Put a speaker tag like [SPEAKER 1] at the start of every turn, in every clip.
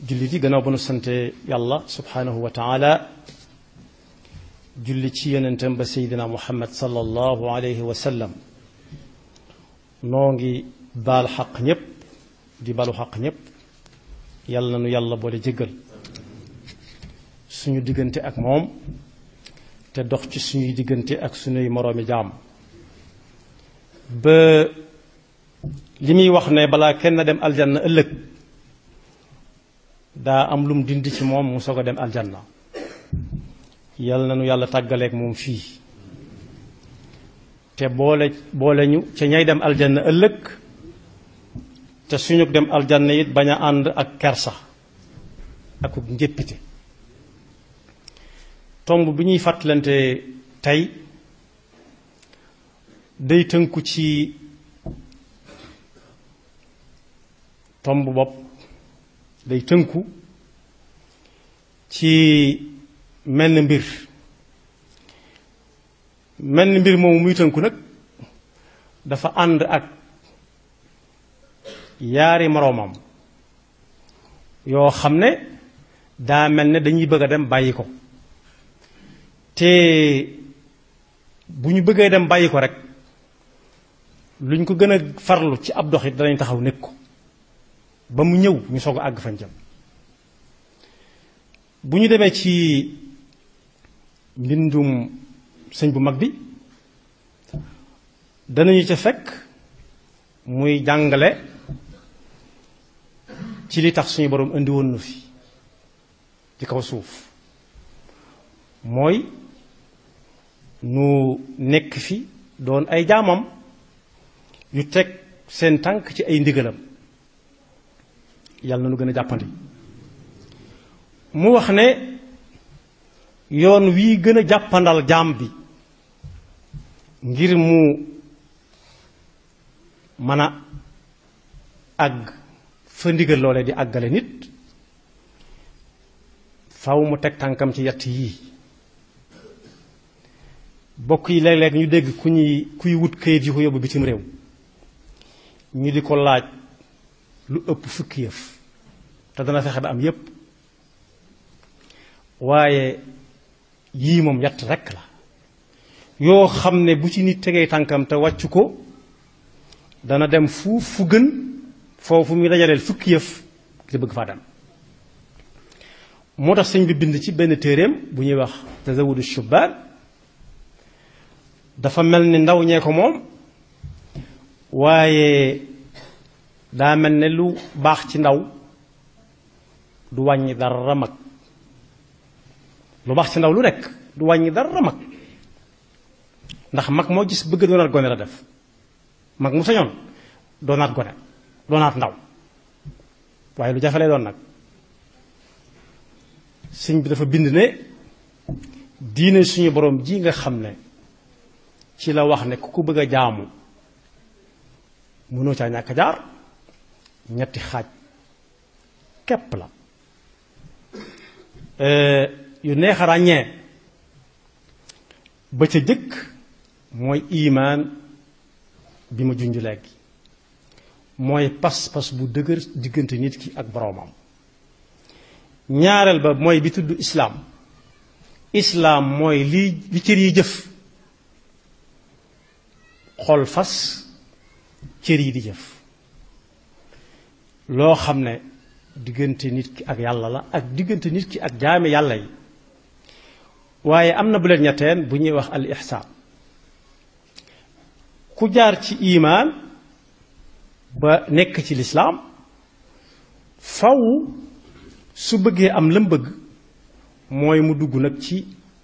[SPEAKER 1] jullit yi gannaaw ba nu sante yàlla subhanahu wa taala julli ci yonentam ba seydina muhammad sallallahu alayhi wa sallam noo ngi baal xaq ñépp di balu xaq ñépp yàlla na nu yàlla boole jéggal suñu diggante ak moom te dox ci suñuy diggante ak suñuy moroomi jaam ba li muy wax ne balaa kenn dem aljanna ëllëg daa am lum dindi ci moom mu soog a dem aljanna yàlla na nu yàlla tàggaleeg moom fii te boole boole ñu ca ñay dem aljanna ëllëg te suñu dem aljanna it bañ a ànd ak kersa ak njéppite tomb bi ñuy fàttalante tey day tënku ci tomb bopp day tënku ci menn mbir menn mbir moomu muy tënku nag dafa ànd ak yaari moroomam yoo xam ne daa mel ne dañuy bëgg a dem bàyyi ko te bu ñu bëggee dem bàyyi ko rek luñ ko gën a farlu ci ab doxit danañ taxaw nekk ko ba mu ñëw ñu soog a àgg fañ jëm bu ñu demee ci mbindum sëñ bu mag bi danañu ca fekk muy jàngale ci li tax suñu boroom indi woon na fi ci kaw suuf mooy nu nekk fi doon ay jaamam yu teg seen tànk ci ay ndigalam yàlla na nu gën a jàppandi mu wax ne yoon wii gën a jàppandal jaam bi ngir mu mën a àgg fa ndigal loole di àggale nit faw mu teg tànkam ci yett yii bokk yi léeg-léeg ñu dégg ku ñuy kuy wut kayit yi ko yóbbu bitim réew ñu di ko laaj lu ëpp fukki yëf te dana fexe ba am yépp waaye yii moom yett rekk la yoo xam ne bu ci nit tegee tànkam te wàccu ko dana dem fu fu gën foofu muy dajaleel fukki yëf te bëgg faa dem moo tax sëñ bi bind ci benn téeréem bu ñuy wax tazawudu shubaan dafa mel ni ndaw ñee ko moom waaye daa mel ne lu baax ci ndaw du wàññi dara mag lu baax ci ndaw lu nekk du wàññi dara mag ndax mag moo gis bëgg doonaat gone la def mag mu sañoon doonaat gone doonaat ndaw waaye lu jafe lay doon nag sëñ bi dafa bind ne diine suñu borom ji nga xam ne ci la wax ne ku ko bëgg a jaamu mënoo caa ñàkk a jaar ñetti xaaj képp la yu neex a ràññee ba ca jëkk mooy imaan bi ma junj léegi mooy pas-pas bu dëgër diggante nit ki ak boroomam ñaareel ba mooy bi tudd islaam islaam mooy li li cër yi jëf xol fas cër yi di jëf loo xam ne diggante nit ki ak yàlla la ak diggante nit ki ak jaami yàlla yi waaye am na bu leen ñetteen bu ñuy wax al ihsaan ku jaar ci imaan ba nekk ci lislaam faw su bëggee am lam bëgg mooy mu dugg nag ci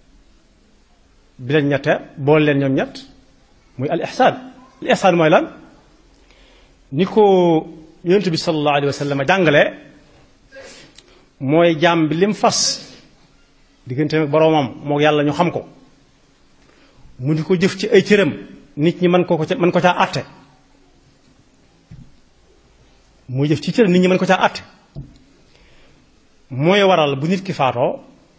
[SPEAKER 1] bi leen ñetteel boole leen ñoom ñett muy al ihsaan al ihsaan mooy lan ni ko yonent bi sallallahu alayhi wa sallam jàngale mooy jaam bi lim fas diggante ak boroomam moo yàlla ñu xam ko mu di ko jëf ci ay cëram nit ñi mën ko ko mën ko caa àtte muy jëf ci cëram nit ñi mën ko caa àtte mooy waral bu nit ki faatoo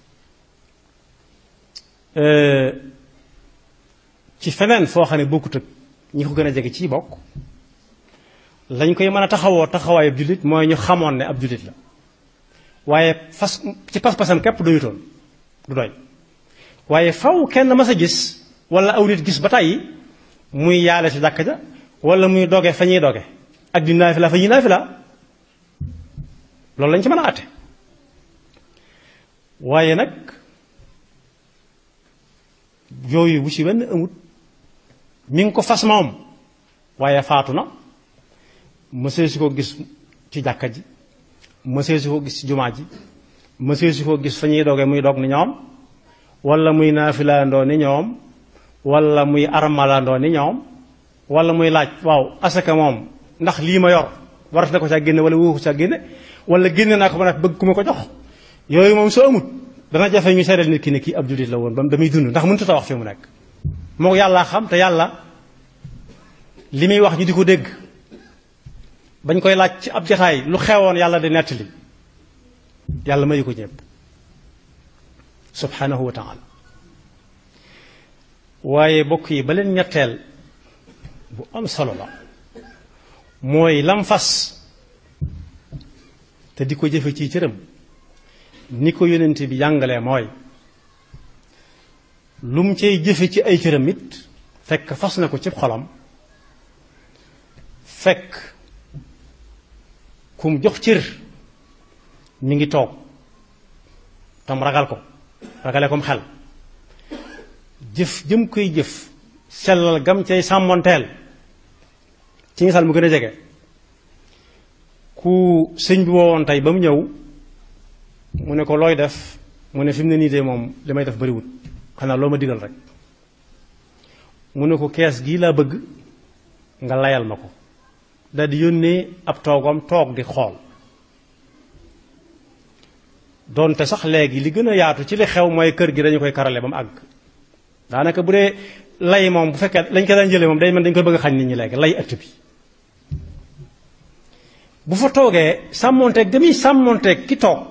[SPEAKER 1] ci feneen foo xam ne bokkut ak ñi ko gën a jege ci bokk lañ koy mën a taxawoo taxawaayu ab jullit mooy ñu xamoon ne ab jullit la waaye fas ci pas-pasam képp doyutoon du doy waaye faw kenn mas a gis wala aw nit gis ba tàyyi muy yaale ci jàkka ja wala muy doge fa ñuy doge ak di naafila fa ñuy naafila loolu lañ ci mën a àtte waaye nag yooyu bu ci wenn amut mi ngi ko fas moom waaye faatu na mësee si ko gis ci jàkka ji mësee si ko gis ci jumaa ji mësee si ko gis fa ñuy doge muy dog ni ñoom wala muy naafilaandoo ni ñoom wala muy armalandoo ni ñoom wala muy laaj waaw asaka moom ndax lii ma yor warat na ko caa génne wala wóoku caa génne wala génne naa ko ba bëgg ku ma ko jox yooyu moom soo amut dana jafe ñu seedeel nit ki ne kii ab jullit la woon ba damuy dund ndax mënut a wax fi mu nekk moo yàllaa xam te yàlla li muy wax ñu di ko dégg bañ koy laaj ci ab jataay lu xewoon yàlla di nettali yàlla mayu ko ñëpp subhanahu wa taala waaye bokk yi ba leen ñetteel bu am solo la mooy lam fas te di ko jëfe ci cëram ni ko yonent bi jàngalee mooy lu mu cay jëfe ci ay cëram it fekk fas na ko ci xolam fekk ku mu jox cër mi ngi toog tam ragal ko ragale kom xel jëf jëm koy jëf sellal gam cay sàmmonteel ci misaal mu gën a jege ku sëñ bi woowoon tey ba mu ñëw mu ne ko looy def mu ne fi mu ne nii de moom li may def bariwut xanaa loo ma digal rek mu ne ko kees gii laa bëgg nga layal ma ko daal di yónnee ab toogam toog di xool doonte sax léegi li gën a yaatu ci li xew mooy kër gi dañu koy karale ba mu àgg daanaka bu dee lay moom bu fekkee lañ ko daan jëlee moom day mel dañ koy bëgg a xañ nit ñi léegi lay ëtt bi bu fa toogee sàmmonteeg damuy sàmmonteeg ki toog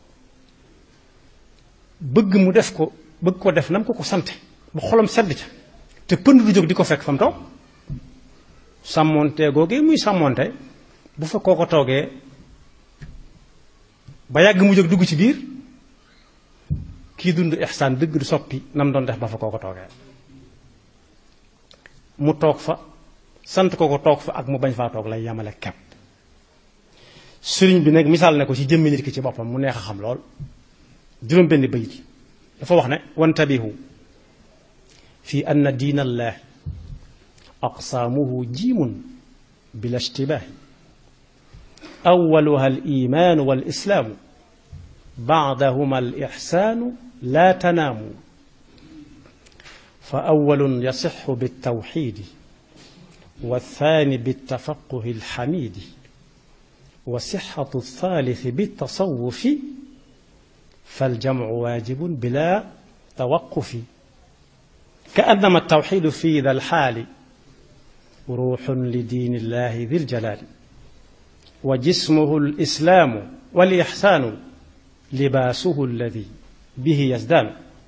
[SPEAKER 1] bëgg mu def ko bëgg ko def nam ko ko sante bu xolam sedd ca te pënd du jóg di ko fekk fa mu toog sàmmonte googee muy sàmmonte bu fa koo ko toogee ba yàgg mu jóg dugg ci biir kii dund ihsaan dëgg du soppi nam doon def ba fa koo ko toogee mu toog fa sant ko ko toog fa ak mu bañ faa toog lay yamale kepp sëriñ bi nag misaal ne ko ci jëmmi nit ki ci boppam mu neex a xam lool juróom benn bayit dafa wax ne wantabihu fi anna diin allah aqsaamuhu jiimun bila ishtibaahi awaluha al imaanu wal islaamu baadahuma al ixsaanu laa tanaamu fa awalun yasixu biltawxiidi والثاني بالتفقه الحميد وصحة الثالث بالتصوف فالجمع واجب بلا توقف كأنما التوحيد في ذا الحال روح لدين الله ذي الجلال وجسمه الإسلام والإحسان لباسه الذي به يزدان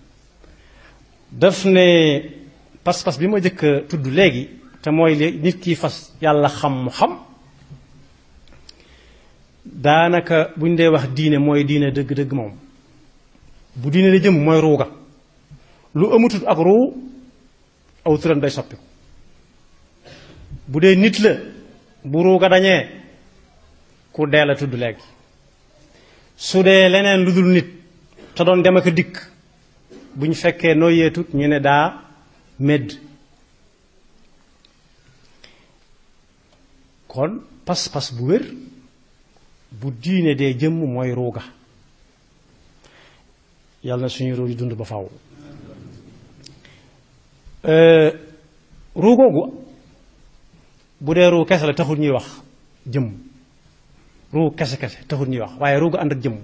[SPEAKER 1] دفن بس بس بما جك تد لغي te mooy li nit ki fas yàlla xam mu xam daanaka buñ dee wax diine mooy diine dëgg-dëgg moom bu diine la jëm mooy ruuga lu amatut ak ruu aw turam day soppiku bu dee nit la bu ruuga dañee ku dee la tudd léegi su dee leneen lu dul nit te doon dem ak dikk bu ñu fekkee noo yeetut ñu ne daa medd kon pas-pas bu wér bu diine dee jëmm mooy ruuga yàlla na suñu ruu yi dund ba faw ruugoogu bu dee ruu kese la taxul ñuy wax jëmm ruu kese kese taxul ñuy wax waaye ruuga ànd ak jëmm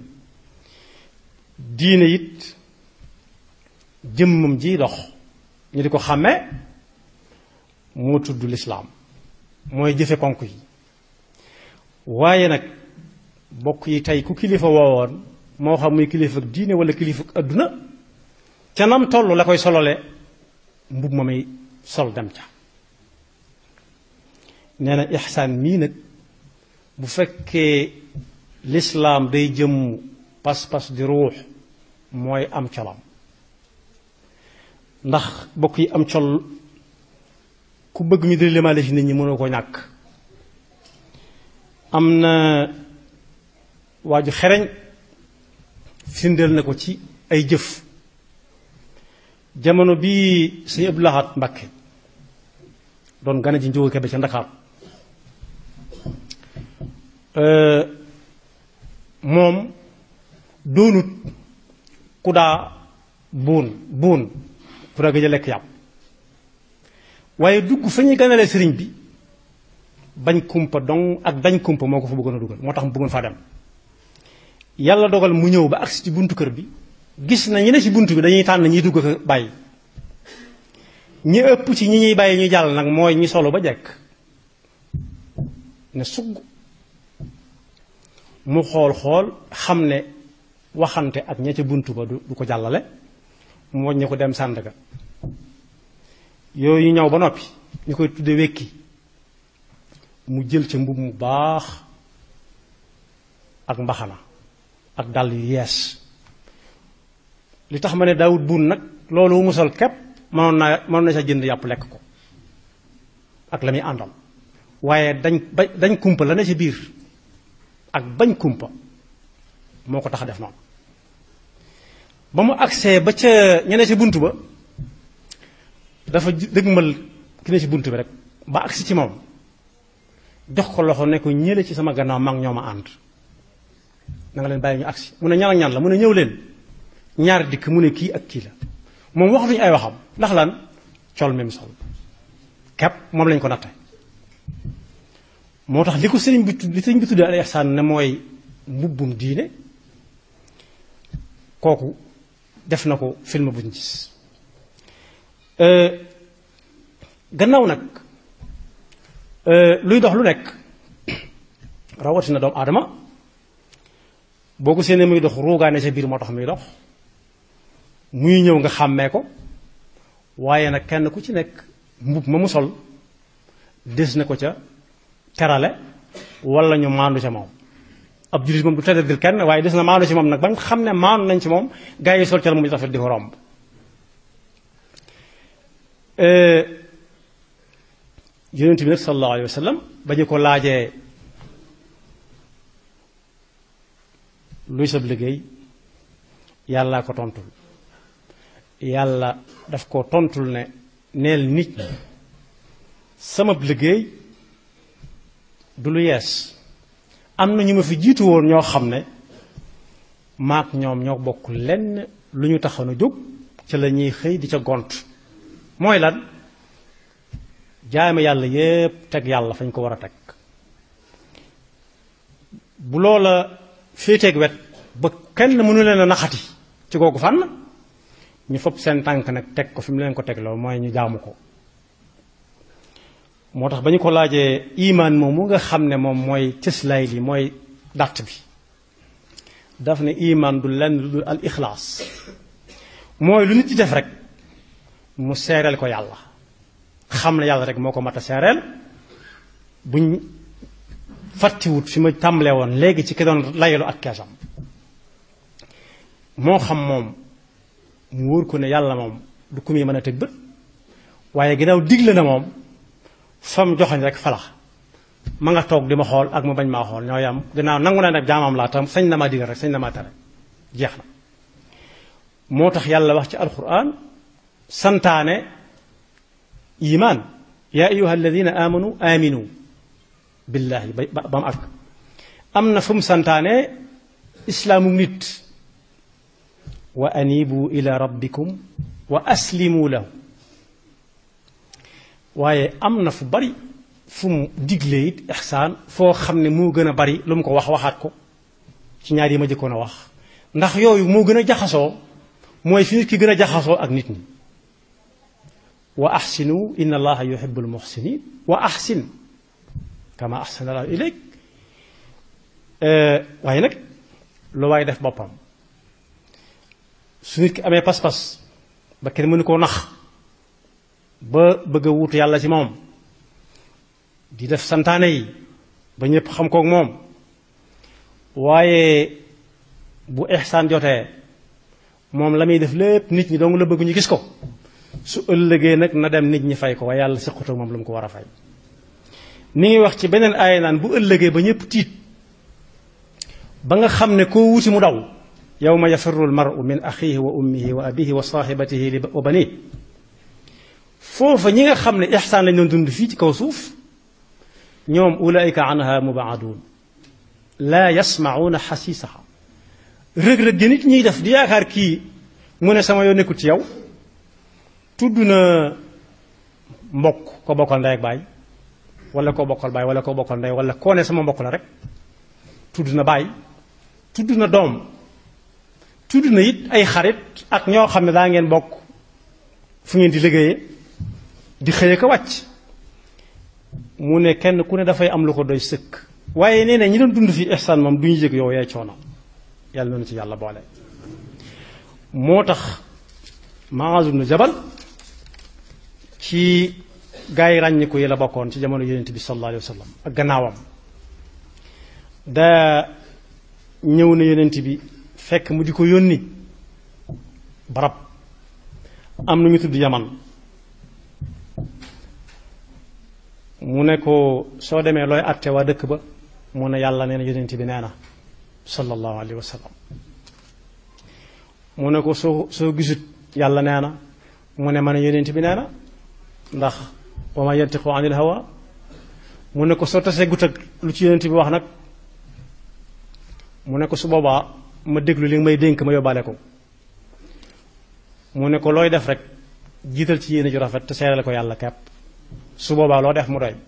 [SPEAKER 1] diine it jëmmam ji dox ñu di ko xàmmee moo tudd lislaam mooy jëfe ponk yi waaye nag bokk yi tey ku kilifa woowoon moo xam muy kilifa ak diine wala kilifa ak adduna ca nam toll la koy solole mbub ma may sol dem ca nee na ixsaan mii nag bu fekkee lislaam day jëmm pas-pas di ruux mooy am colam ndax bokk yi am col ku bëgg ñu di limaale ci nit ñi mënoo ko ñàkk am na waa ju xereñ firndeel na ko ci ay jëf jamono bii sëñ Abdou Lahad Mbacké doon gane ji njóogu kebe ca Ndakaar moom doonut ku daa buun buun ku daa gëj a lekk yàpp waaye dugg fa ñuy ganalee sëriñ bi bañ kumpa dong ak dañ kumpa moo ko fa bëggoon a dugal moo tax mu bëggoon faa dem yàlla dogal mu ñëw ba agsi ci buntu kër bi gis na ñi ne ci buntu bi dañuy tànn ñiy dugg ko bàyyi ñi ëpp ci ñi ñuy bàyyi ñu jàll nag mooy ñi solo ba jekk ne sugg mu xool xool xam ne waxante ak ña ca buntu ba du ko jàllale mu wàññi ko dem Sandaga yooyu ñëw ba noppi ñu koy tudde wekki mu jël ca mbub mu baax ak mbaxana ak dàll yu yees li tax ma ne daawut buun nag loolu mu sol képp mënoon naa mënoon na sa jënd yàpp lekk ko ak la muy àndal waaye dañ ba dañ kumpa la ne ci biir ak bañ kumpa moo ko tax a def noonu ba mu agsee ba ca ñene ci bunt ba dafa dëgmal ki ne ci bunt bi rek ba agsi ci moom jox ko loxo ne ko ñële ci sama gannaaw mag ñoo ma ànd na nga leen bàyyi ñu agsi mu ne ñan ak ñan la mu ne ñëw leen ñaar dikk mu ne kii ak kii la moom waxatuñu ay waxam ndax lan col même sol kepp moom lañ ko natte moo tax li ko sëriñ bi li sëriñ bi tuddee al ihsaan ne mooy mbubbum diine kooku def na ko film buñ gis gannaaw nag luy dox lu nekk rawatina doomu aadama boo ko séenee muy dox ruugaane sa biir moo tax muy dox muy ñëw nga xàmmee ko waaye nag kenn ku ci nekk mbub ma mu sol des na ko ca terale wala ñu maandu ca moom ab jullit moom du tëddal kenn waaye des na maandu ci moom nag ba nga xam ne maandu nañ ci moom gaa yi sol cal mu rafet di ko romb yonent bi nag sallallahu alayhi wa sallam ba ñu ko laajee luy sab liggéey yàllaa ko tontul yàlla daf ko tontul ne neel nit ñi sama liggéey du lu yees am na ñu ma fi jiitu woon ñoo xam ne maak ñoom ñoo bokk lenn lu ñu taxoon a jóg ca la ñuy xëy di ca gont mooy lan jaame yàlla yépp teg yàlla fañ ko war a teg bu loola féeteeg wet ba kenn mënu leen a naxati ci googu fànn ñu fopp seen tànk nag teg ko fi mu leen ko teg loolu mooy ñu jaamu ko moo tax ba ñu ko laajee imaan moom mu nga xam ne moom mooy cëslaay li mooy dàtt bi daf ne imaan du lenn lu dul al ixlaas mooy lu nit di def rek mu seereel ko yàlla xam ne yàlla rek moo ko mat a seereel buñ fàttiwut fi ma tàmbalee woon léegi ci ki doon layalu ak keesam moo xam moom mu wóor ko ne yàlla moom du ku muy mën a tëg bët waaye ginnaaw digle na moom fam joxoñ rek falax ma nga toog di ma xool ak mu bañ maa xool ñoo yam ginnaaw nangu na nag jaamam laa tam sañ na maa digal rek sañ na maa tere jeex na moo tax yàlla wax ci alquran santaane iman yaa ayuha alladina amanu aminu billahi ba ba mu ak am na fu mu santaane islaamu nit wa anibu ila rabbikum wa aslimu lahu waaye am na fu bari fu mu diglee it ixsaan foo xam ne moo gën a bari lu mu ko wax waxaat ko ci ñaar yi ma jëkkoon a wax ndax yooyu moo gën a jaxasoo mooy fi nit ki gën a jaxasoo ak nit ñi wa axsinu inna allaha yuhibbul muxsinin wa axsin kama axsana allahu ilayk waaye nag lu waaye def boppam su nit ki amee pas-pas ba kenn mënu koo nax ba bëgg a wuutu yàlla ci moom di def santaane yi ba ñëpp xam kook moom waaye bu ihsaan jotee moom la muy def lépp nit ñi dong la bëgg ñu gis ko su ëllëgee nag na dem nit ñi fay ko waaye yàlla sëqutoo moom lu mu ko war a fay ni ngi wax ci beneen aaya naan bu ëllëgee ba ñëpp tiit ba nga xam ne koo wuti mu daw yawma yafirru almaru min axihi wa ummihi wa abihi wa saaxibatihi wa bani foofa ñi nga xam ne ixsaan lañ doon dund fii ci kaw suuf ñoom ulaika anha mubaaduun laa yasmacuuna xasiisaha rëg-rëg gi nit ñiy def di yaakaar kii mu ne sama yoo nekkul ci yow tudd na mbokk ko bokkal ndey ak baay wala koo bokkal baay wala koo bokkal ndey wala koo ne sama mbokk la rek tudd na baay tudd na doom tudd na it ay xarit ak ñoo xam ne daa ngeen bokk fu ngeen di liggéeyee di xëye ko wàcc mu ne kenn ku ne dafay am lu ko doy sëkk waaye nee na ñi doon dund fi ihsaan moom du ñu yëg yow yaay coono yàlla noonu ci yàlla boole moo tax Muaaz ibn Jabal ci gaa yi ràññiku yi la bokkoon ci jamono yonent bi sallallahu alayhi wa sallam ak gannaawam daa ñëw na yonent bi fekk mu di ko yónni barab am na ñu tudd yaman mu ne ko soo demee looy àtte waa dëkk ba mu ne yàlla nee na yonent bi nee na sallallahu alayhi wa sallam mu ne ko soo soo gisut yàlla nee na mu ne ma ne yonent bi nee na ndax wa ma yantiqu anil hawa mu ne ko soo tasee gut ak lu ci yonent bi wax nag mu ne ko su boobaa ma déglu li nga may dénk ma yóbbaale ko mu ne ko looy def rek jiital ci yéene ju rafet te seerale ko yàlla kepp su boobaa loo def mu doy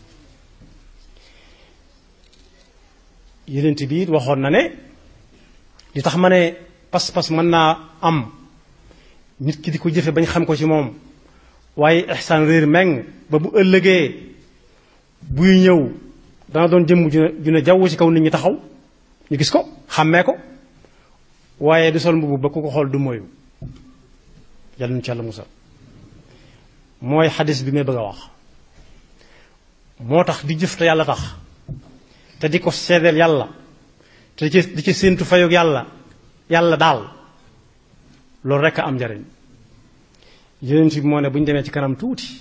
[SPEAKER 1] yonent bi it waxoon na ne li tax ma ne pas-pas mën naa am nit ki di ko jëfe bañ xam ko ci moom waaye ihsaan réer meng ba bu ëllëgee buy ñëw dana doon jëmm ju ne ju ne jaww ci kaw nit ñi taxaw ñu gis ko xàmmee ko waaye du sol mbubu ba ku ko xool du moyu yàlla nu ci yàlla musal mooy xadis bi may bëgg a wax moo tax di jëf te yàlla tax te di ko seedeel yàlla te di ci di ci séentu fayog yàlla yàlla daal loolu rekk am njariñ yonent bi moo ne bu ñu demee ci kanam tuuti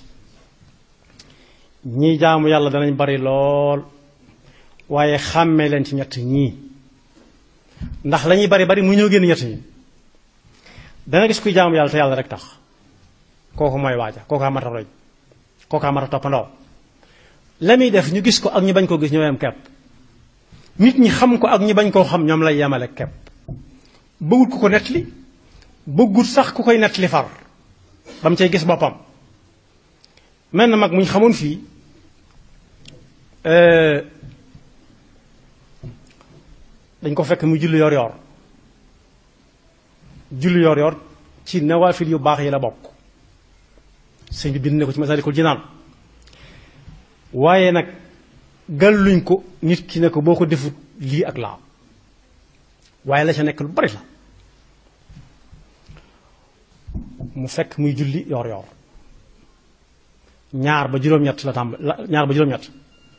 [SPEAKER 1] ñii jaamu yàlla danañ bari lool waaye xàmmee leen ci ñett ñii ndax lañuy bari bari mu ñëw génn ñett ñi dana gis kuy jaamu yàlla te yàlla rek tax kooku mooy waaja kooku amata roy kooku amata toppandoo la muy def ñu gis ko ak ñu bañ koo gis ñoo yem kepp nit ñi xam ko ak ñi bañ koo xam ñoom lay yemale kepp bëggut ku ko nettali bëggut sax ku koy nettali far ba mu cay gis boppam mel na mag mu ñu xamoon fii dañ ko fekk mu julli yor yor julli yor yor ci nawaafil yu baax yi la bokk sëñ bi bind ne ko ci Masaalikul Jinaan waaye nag gàlluñ ko nit ki ne ko boo ko defut lii ak laa waaye la ca nekk lu bari la mu fekk muy julli yor yor ñaar ba juróom-ñett la tàmb ñaar ba juróom-ñett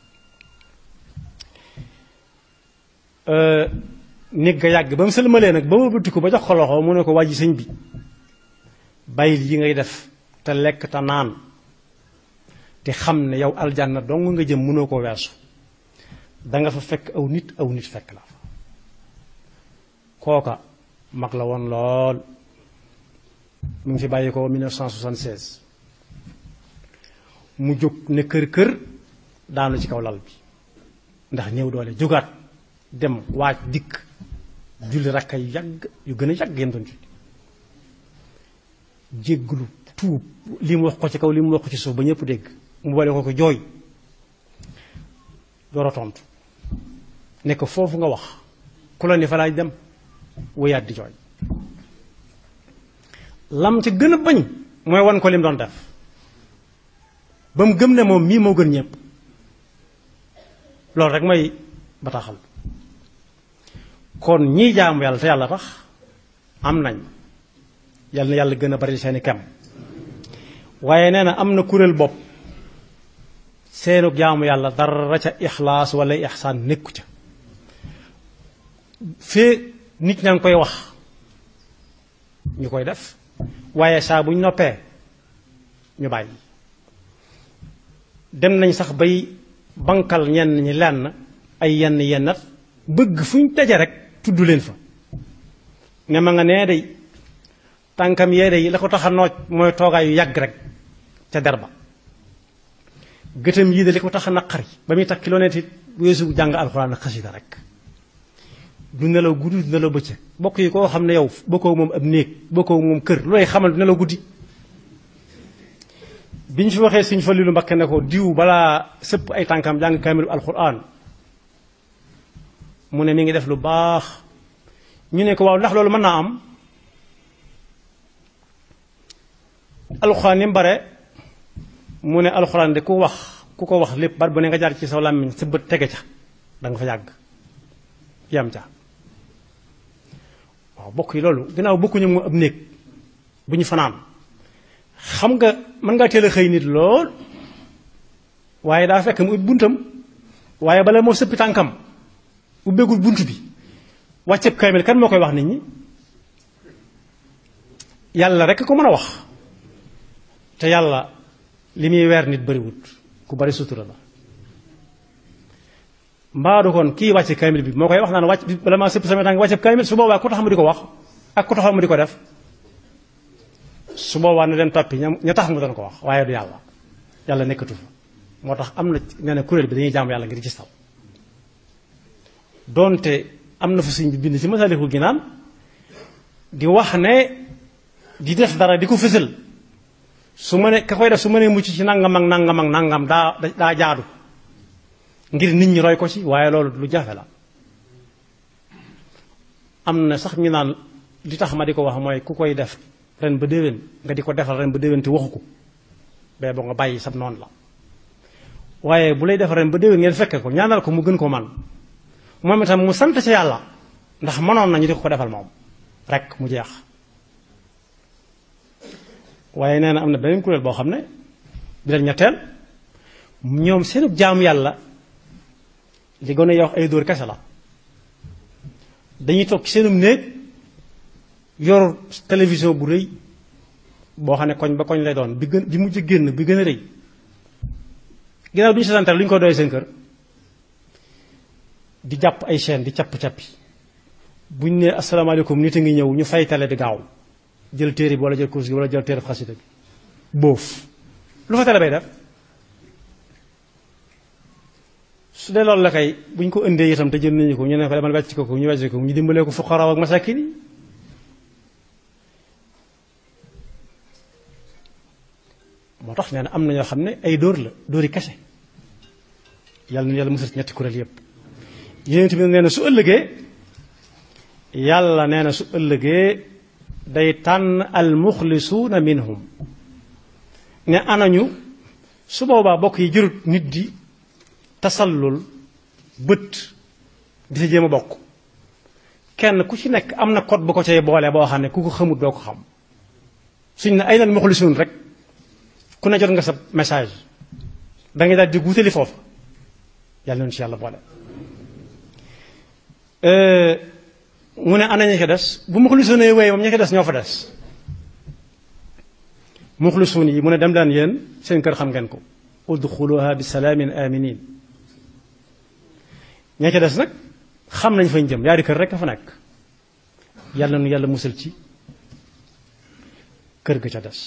[SPEAKER 1] nit ga yàgg ba mu sëlmalee nag ba ma bëtti ko ba jox ko loxo mu ne ko wàjji sëñ bi bàyyil yi ngay def te lekk te naan te xam ne yow aljanna dong nga jëm mënoo ko weesu danga fa fekk aw nit aw nit fekk la fa kooka mag la woon lool mu ngi fi bàyyi ko 1976 mu jóg ne kër kër daanu ci kaw lal bi ndax ñëw doole jógaat dem waaj dikk julli rakka yu yàgg yu gën a yàgg yem doon julli jégglu tuub li mu wax ko ci kaw li mu wax ko ci suuf ba ñëpp dégg mu boole ko ko jooy door a tontu ne ko foofu nga wax ku la ni fa laaj dem wéyaat di jooy lam ci gën a bañ mooy wan ko lim doon def ba mu gëm ne moom mii moo gën ñëpp loolu rek mooy bataaxal kon ñii jaamu yàlla te yàlla tax am nañ yàlla na yàlla gën a bari seeni kem waaye nee na am na kuréel bopp seenu jaamu yàlla dara ca ixlaas wala ixsaan nekku ca fee nit ñaa ngi koy wax ñu koy def waaye saa buñ noppee ñu bàyyi dem nañ sax bay bankal ñenn ñi lenn ay yenn yennat bëgg fu ñu daje rek tudd leen fa ne ma nga nee day tànkam yee day la ko tax a nooj mooy toogaay yu yàgg rek ca der ba gëtam yii de li ko tax a naqari ba muy tax kilomètre it weesu jàng alxuraan ak xasida rek du nelaw guddi du nelaw bëccëg bokk yi koo xam ne yow bokkoo moom ab néeg bokkoo moom kër looy xamal du nelaw guddi bi ñu fi waxee suñ fa lilu mbakke ne ko diw balaa sëpp ay tànkam jàng kaamilu alxuraan mu ne mi ngi def lu baax ñu ne ko waaw ndax loolu mën naa am alxuraan ni mu bare mu ne alxuraan de ku wax ku ko wax lépp bar bu ne nga jaar ci sa làmmiñ sa bët tege ca da nga fa yàgg yam ca waaw bokk yi loolu ginnaaw bokkuñu mu ab néeg bu ñu fanaan xam nga mën ngaa teel a xëy nit lool waaye daa fekk mu ubbi buntam waaye bala moo sëppi tànkam ubbeegul bunt bi wàcceeb kaamil kan moo koy wax nit ñi yàlla rek ko mën a wax te yàlla li muy weer nit bariwut ku bari sutura la mbaadu kon kii wàcce kaamil bi moo koy wax naan wàcc bi bala maa sëpp sama tànk wàcceeb kaamil su boobaa ku tax mu di ko wax ak ku taxaw mu di ko def su boobaa na leen toppi ña ña tax mu doon ko wax waaye du yàlla yàlla nekkatu fa moo tax am na nee na kuréel bi dañuy jaamu yàlla ngir gis taw doonte am na fa suñ bi bind ci Masaalikul Jinaan di wax ne di def dara di ko fësal su ma ne ka koy def su ma nee mucc ci nangam ak nangam ak nangam daa daa jaadu ngir nit ñi roy ko ci waaye loolu lu jafe la am na sax ñu naan li tax ma di ko wax mooy ku koy def ren ba déwén nga di ko defal ren ba déwén te waxu ko bee ba nga bàyyi sab noonu la waaye bu lay defal ren ba déwén ngeen fekke ko ñaanal ko mu gën ko man moom itam mu sant ci yàlla ndax mënoon nañu di ko defal moom rek mu jeex waaye nee na am na beneen kuréel boo xam ne bi leen ñetteel ñoom seenub jaamu yàlla li gën a yow ay dóor kese la dañuy toog ci seenum néeg yor télévision bu rëy boo xam ne koñ ba koñ lay doon bi gën bi mujj génn bi gën a rëy ginnaaw duñu seetaan lu ñu ko doy seen kër di jàpp ay chaîne di capp-cappi buñ ne asalaamaaleykum nit a ngi ñëw ñu fay télé bi gaaw jël téere bi wala jël course bi wala jël téere xasida bi boof lu fa télé bay def su dee loolu la kay buñ ko indee itam te jël nañu ko ñu ne ko demal wecc ko ko ñu wecc ko ñu dimbalee ko fuqaraaw ak masakin yi moo tax nee na am na ñoo xam ne ay dóor la dóori kese yàlla na yàlla musal ci ñetti kuréel yépp yéen tamit nee na su ëllëgee yàlla nee na su ëllëgee day tànn al muxlisuuna minhum ne anañu su boobaa bokk yi jërut nit di tasallul bët di sa jéem a bokk kenn ku ci nekk am na code bu ko cay boole boo xam ne ku ko xamut doo ko xam suñ ne ay nal muxlisuun rek ku ne jot nga sa message da ngay daal di guutali foofu yàlla nañu ci yàlla boole mu ne ana ña ca des bu muxlisuun yi wéy moom ña ca des ñoo fa des muxlisuun yi mu ne dem daan yéen seen kër xam ngeen ko udxuluha bi salaamin aminin ña ca des nag xam nañ fañ jëm yaari kër rek a fa nekk yàlla nu yàlla musal ci kër ga ca des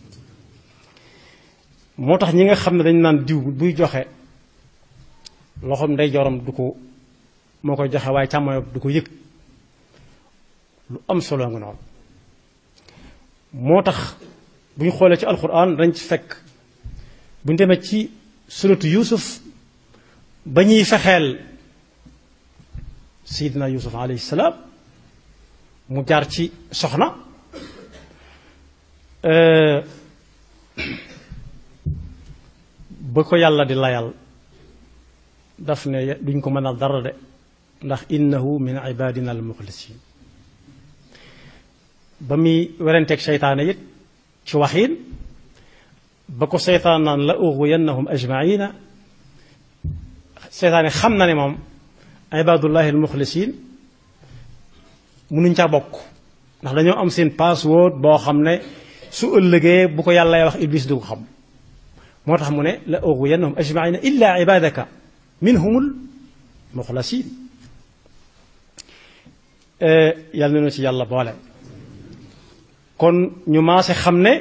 [SPEAKER 1] moo tax ñi nga xam ne dañ naan diw buy joxe loxoom ndey jorom du ko moo koy joxe waaye càmmoñ du ko yëg lu am solo nga noonu moo tax bu ñu xoolee ci alxuraan dañ ci fekk bu ñu demee ci suratu yusuf ba ñuy fexeel sayidina yusuf alayhi salaam mu jaar ci soxna ba ko yàlla di layal daf ne duñ ko mën a dara de ndax innahu min ibadina al muxlisin ba muy werenteeg seytaane it ci waxiin ba ko seytaan naan la ughwiyannahum ajmaina seytaane xam na ne moom ibadullahi al muxlisin mënuñ caa bokk ndax dañoo am seen password boo xam ne su ëllëgee bu ko yàlla wax iblis du ko xam moo tax mu ne la ughwiyannahum ajmaina illa ibadaka minhumul muxlasin yàlla na ci yàlla boole kon ñu maase xam ne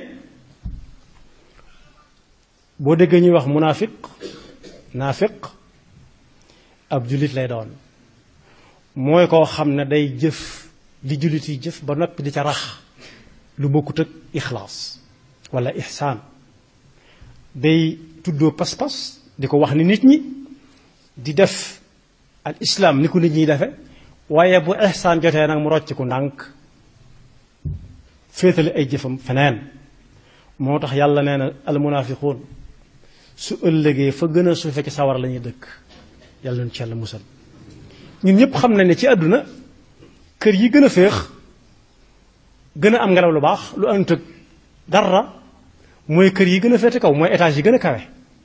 [SPEAKER 1] boo déggee ñuy wax munaafiq naafiq ab jullit lay doon mooy koo xam ne day jëf li jullit yi jëf ba noppi di ca rax lu bokkut ak ixlaas wala ixsaan day tuddoo pas-pas di ko wax ni nit ñi di def al islaam ni ko nit ñiy defe waaye bu ixsaan jotee nag mu rocc ku ndànk féetale ay jëfam feneen moo tax yàlla nee na al munaafiquun su ëllëgee fa gën a suufe ci sawar la ñuy dëkk yàlla ñu ci yàlla musal ñun ñëpp xam nañ ne ci àdduna kër yi gën a féex gën a am ngelaw lu baax lu ànd ak dara mooy kër yi gën a féete kaw mooy étage yi gën a kawe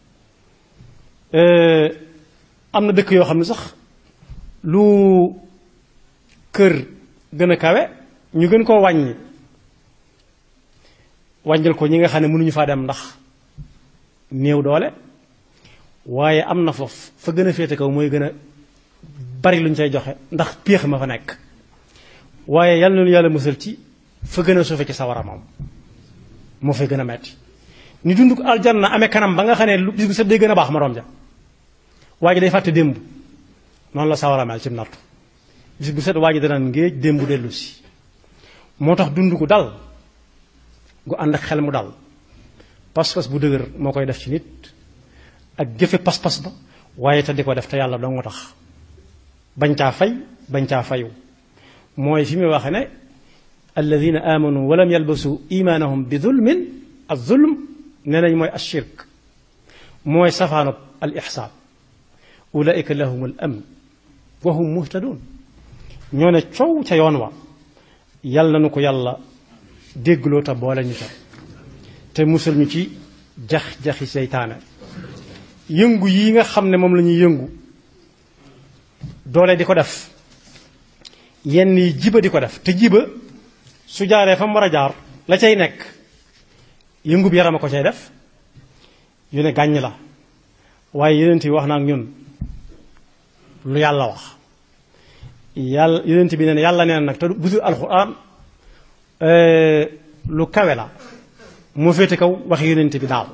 [SPEAKER 1] am na dëkk yoo xam ne sax lu kër gën a kawe ñu gën koo wàññi wàññil ko ñi nga xam ne mënuñu faa dem ndax néew doole waaye am na foofu fa gën a féete kaw mooy gën a bari lu ñu cay joxe ndax péex ma fa nekk waaye yal na lu yàlla musal ci fa gën a suufe ci sawara moom moo fay gën a metti ni dund ko aljanna amee kanam ba nga xam ne lu bis bu set day gën a baax moroom ja waa ji day fàtte démb noonu la sawara mel ci nattu bis bu set waa ji danaan ngéej démb dellu si moo tax dund gu dal gu ànd ak xel mu dal pas-pas bu dëgër moo koy def ci nit ak jëfe pas-pas ba waaye te di ko def te yàlla dong nga tax bañ caa fay bañ caa fayu mooy fi muy waxe ne alladina amanu walam yalbasu imaanahum bi zulmin al zulm nee nañ mooy ashirk mooy safaanub al ixsaan ulaika lahum al amn wa hum muhtadun ñoo ne coow ca yoon wa yàlla nu ko yàlla déggloo te boole ñu ca te musal ñu ci jax-jaxi seytaane yëngu yi nga xam ne moom la ñuy yëngu doole di ko def yenn yi jiba di ko def te jiba su jaaree fa mu war a jaar la cay nekk yëngu bi yaram a ko cay def yu ne gàññ la waaye yeneen yi wax na ak ñun lu yàlla wax yàlla yeneen bi ne yàlla neen nag te bu dul alxuraan lu kawe la moo féete kaw wax yeneen bi daal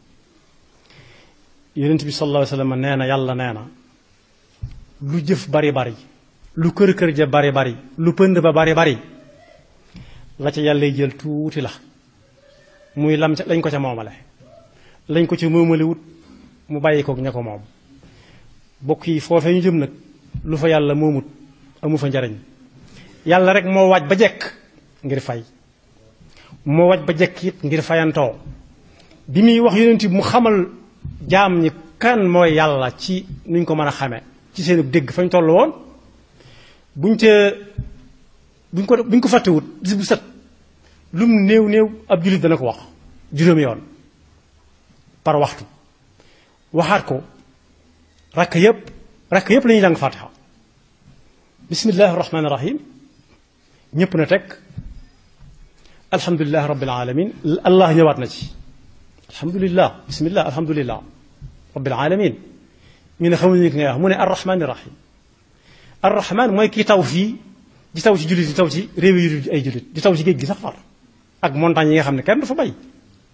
[SPEAKER 1] yonent bi sallallahu alayhi wa sallam nee na yàlla nee na lu jëf bari bari lu kër kër ja bari bari lu pënd ba bari bari la ca yàlla jël tuuti la muy lam ca lañ ko ca moomale lañ ko ca moomale wut mu bàyyi koog ña ko moom bokk yi foofee ñu jëm nag lu fa yàlla moomut amu fa njariñ yàlla rek moo waaj ba jekk ngir fay moo waaj ba jekk it ngir fayantoo bi muy wax yonent bi mu xamal jaam ñi kan mooy yàlla ci nuñ ko mën a xamee ci seen dégg fañ toll woon buñ te buñ ko buñ ko fàttewut bis bu set lum néew néew ab jullit dana ko wax juróomi yoon par waxtu waxaat ko rakk yépp rakk yépp la ñuy jàng fatiha bismillahi rahmaani rahim ñépp na teg alhamdulilahi rabbil alamin allah ñëwaat na ci alhamdulilah bismillah alhamdulilah rabbil alamin ñu ne xamuñu ki ngay wax mu ne arrahmaani rahim arrahman mooy kii taw fii di taw ci jullit di taw ci réew yi ay jullit di taw ci géej gi sax far ak montagne yi nga xam ne kenn du fa bay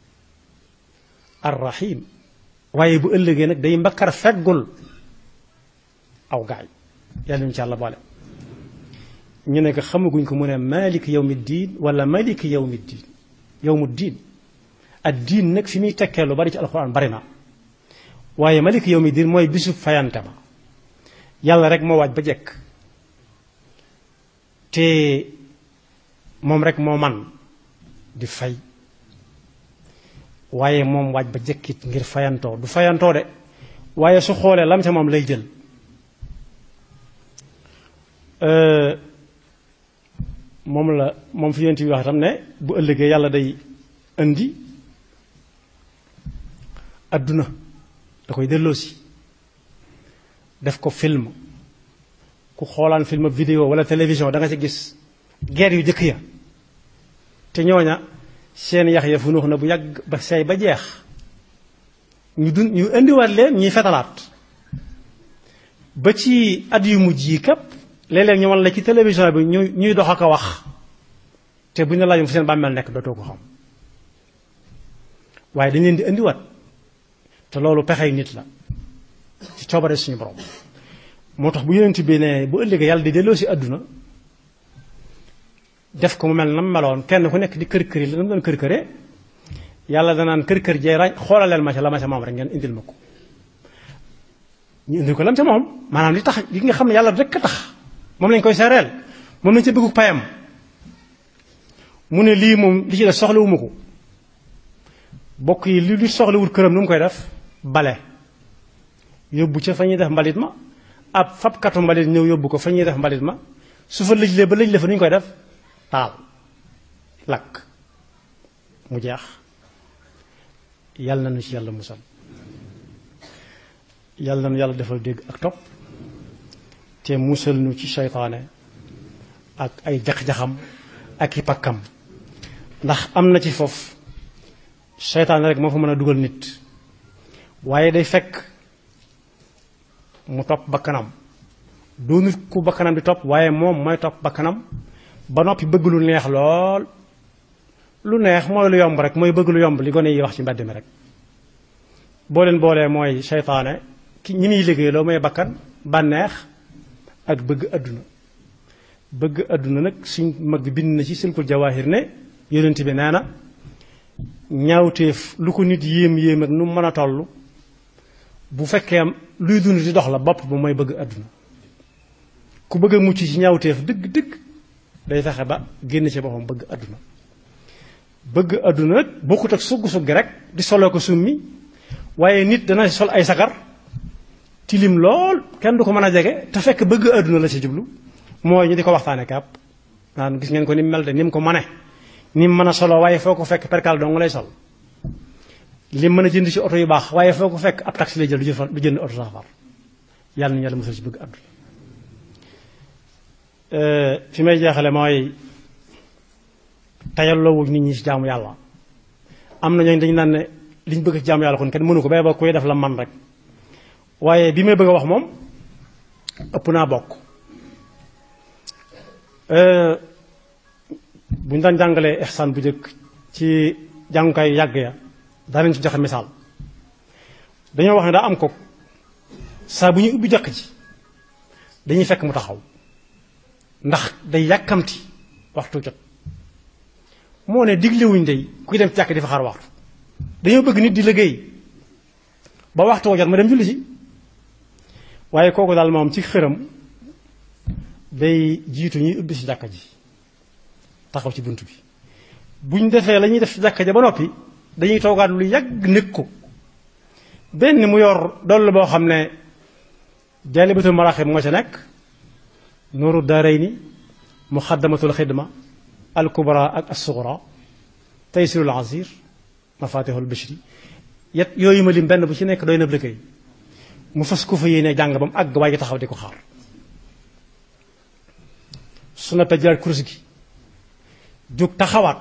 [SPEAKER 1] arrahim waaye bu ëllëgee nag day mbakkar feggul aw gaay yàlla ñu ci yàlla boole ñu ne ko xamaguñ ko mu ne malik yawmi diin wala malik yawmi diin yawmu diin ad diin nag fi muy tekkee lu bari ci alxuraan bari na waaye malik yawmi diin mooy bisu fayante ba yàlla rek moo waaj ba jekk te moom rek moo man di fay waaye moom waaj ba jekkit ngir fayantoo du fayantoo de waaye su xoolee lam ca moom lay jël moom la moom fi yonent bi wax tam ne bu ëllëgee yàlla day indi adduna da koy delloosi def ko film ku xoolaan film vidéo wala télévision da nga ci gis guerre yu jëkk ya te ñooña seen yax ya fu nuux na bu yàgg ba seey ba jeex ñu dun ñu indiwaat leen ñuy fetalaat ba ci at yu mujj yi képp léeg-léeg ñu wan la ci télévision bi ñu ñuy dox ak a wax te bu ñu la laajoon fu seen bàmmeel nekk dootoo ko xam waaye dañ leen di indiwaat te loolu pexey nit la ci coobare suñu borom moo tax bu yonent bi ne bu ëllëgee yàlla di delloo si àdduna def ko mu mel na mu meloon kenn ku nekk di kër kër yi la mu doon kër këree yàlla danaan kër kër jee rañ xoolaleel ma ca la ma ca moom rek ngeen indil ma ko ñu indil ko lam ca moom maanaam li tax li nga xam ne yàlla rek a tax moom lañ koy seereel moom lañ ca bëggu payam mu ne lii moom li ci def soxlawuma ko bokk yi li li soxlawul këram nu mu koy def bale yóbbu ca fa ñuy def mbalit ma ab fabkatu mbalit ñëw yóbbu ko fa ñuy def mbalit ma su fa lëjlee ba lëj la fa nu ñu koy def taal lakk mu jeex yàlla na nu ci yàlla musal yàlla na nu yàlla defal dégg ak topp te musal nu ci seytaane ak ay jax-jaxam ak i pakkam ndax am na ci foofu seytaane rek moo fa mën a dugal nit waaye day fekk mu topp bakkanam doonut ku bakkanam di topp waaye moom mooy topp bakkanam ba noppi bëgg lu neex lool lu neex mooy lu yomb rek mooy bëgg lu yomb li gone yi wax ci mbedd mi rek boo leen boolee mooy seytaane ki ñi muy liggéey loo mooy bakkan bànneex ak bëgg àdduna bëgg àdduna nag suñ mag bind na ci silkul jawaahir ne yonent bi nee na ñaawteef lu ko nit yéem yéem ak nu mën a toll bu fekkee luy dund di dox la bopp ba mooy bëgg àdduna ku bëgg a mucc ci ñaawteef dëgg dëgg day fexe ba génn ci boppam bëgg àdduna bëgg àdduna nag bokkut ak sugg suggi rek di soloo ko summi waaye nit dana sol ay sagar tilim lool kenn du ko mën a jege te fekk bëgg àdduna la ci jublu mooy ñu di ko waxtaane kàpp naan gis ngeen ko ni mu mel de ni mu ko mane ni mu mën a solo waaye foo ko fekk perkal dong lay sol li mën a jënd ci oto yu baax waaye foo ko fekk ab taxi lay jël du jënd oto safar yàlla na yàlla musal ci bëgg àdduna fi may jeexale mooy tayalloowu nit ñi ci jaamu yàlla am na ñooñu dañu naan ne liñ bëgg ci jaamu yàlla kon kenn mënu ko bay ba koy def la man rek waaye bi may bëgg a wax moom ëpp naa bokk bu ñu daan jàngalee ihsaan bu njëkk ci jàngukaay yàgg ya daanañ ci joxe misaal dañoo wax ne daa am ko saa bu ñuy ubbi jàkk ji dañuy fekk mu taxaw ndax day yàkkamti waxtu jot moo ne diglewuñ day kuy dem ci jàkk di fa xaar waxtu dañoo bëgg nit di liggéey ba waxtu jot ma dem julli si waaye kooku daal moom ci xëram day jiitu ñuy ubbi si jàkka ji taxaw ci bunt bi buñ defee la ñuy def ci jàkka ja ba noppi dañuy toogaat lu yàgg nekk ko benn mu yor doll boo xam ne jaalibatul maraaxib moo ca nekk nuuru daarayni muxaddamatul xidma al kubra ak as sugra taysirul asir mafatihul bishri yet yooyu ma lim benn bu ci nekk doy na liggéey mu fas ko fa yéene jàng ba mu àgg waaye taxaw di ko xaar su na jëlaat kurus gi jóg taxawaat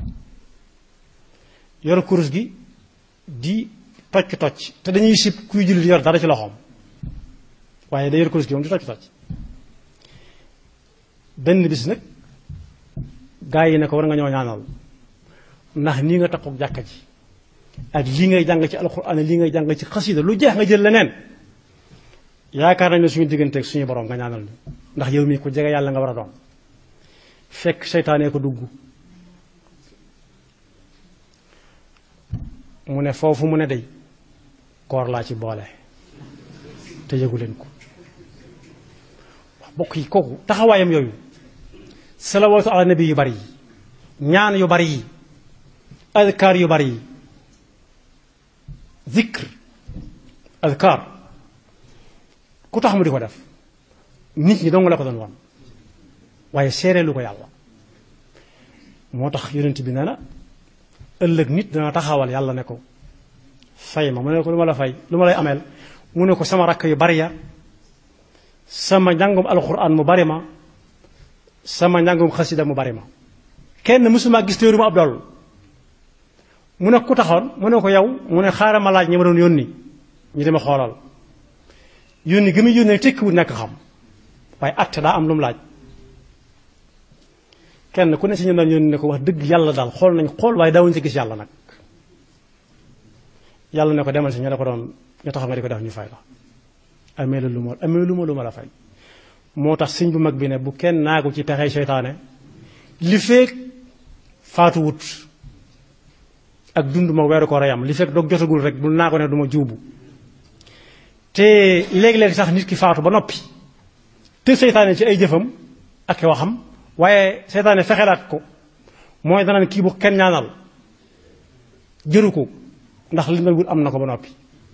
[SPEAKER 1] yor kurus gi di tocc tocc te dañuy sib kuy julli di yor dara ci loxoom waaye day yor kurus gi moom di tocc tocc benn bis nag gaa yi ne ko war nga ñoo ñaanal ndax nii nga takkook jàkka ji ak lii ngay jàng ci alxuraan lii ngay jàng ci xasida lu jeex nga jël leneen yaakaar nañ ne suñu digganteeg suñu borom nga ñaanal ñu ndax yow mii ku jege yàlla nga war a doon fekk seytaanee ko dugg mu ne foofu mu ne day koor laa ci boole te yëgu leen ko wax bokk yi kooku taxawaayam yooyu salawaatu ala nabi yu bari yi ñaan yu bari yi adkaar yu bari yi zikr adkaar ku tax mu di ko def nit ñi dong la ko doon wan waaye seereelu ko yàlla moo tax yonent bi nee na ëllëg nit dana taxawal yàlla ne ko fay ma mu ne ko lu ma la fay lu ma lay ameel mu ne ko sama rakk yu bari ya sama njàngum alxuraan mu bari ma sama njàngum xasida mu bari ma kenn mësuma gis téeru ma ab dool mu ne ku taxoon mu ne ko yow mu ne xaaral ma laaj ñi ma doon yónni ñu dama xoolal yónni gi muy yónnee tekkiwul nekk xam waaye atte daa am lu mu laaj kenn ku ne si ñu doon yónni ne ko wax dëgg yàlla daal xool nañ xool waaye daawuñu si gis yàlla nag yàlla ne ko demal si ñu la ko doon ñu taxaw nga di ko def ñu fay la amee la lu ma amee lu ma lu ma la fay moo tax sëñ bu mag bi ne bu kenn naagu ci pexey seytaane li feek faatu wut ak dund ma weeru ko reyam li fekk doog jotagul rek bul naa ko ne du ma juubu te léegi-léegi sax nit ki faatu ba noppi te seytaane ci ay jëfam ak waxam waaye seytaane fexelaat ko mooy dana kii bu kenn ñaanal jëru ko ndax li nga wut am na ko ba noppi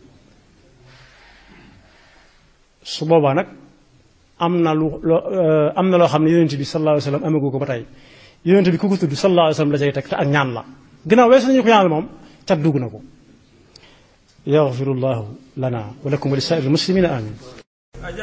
[SPEAKER 1] su boobaa nag am na lu loo am na loo xam ne yonent bi sallallahu alayhi wa sallam amagu ko ba tey yonent bi ku ko tudd sallallahu alayhi wa sallam la cay teg te ak ñaan la ginnaaw weesu nañu ko ñaanal moom cat dugg na ko yaxfirullahu lana wa lakum wa li saa'iril muslimina amin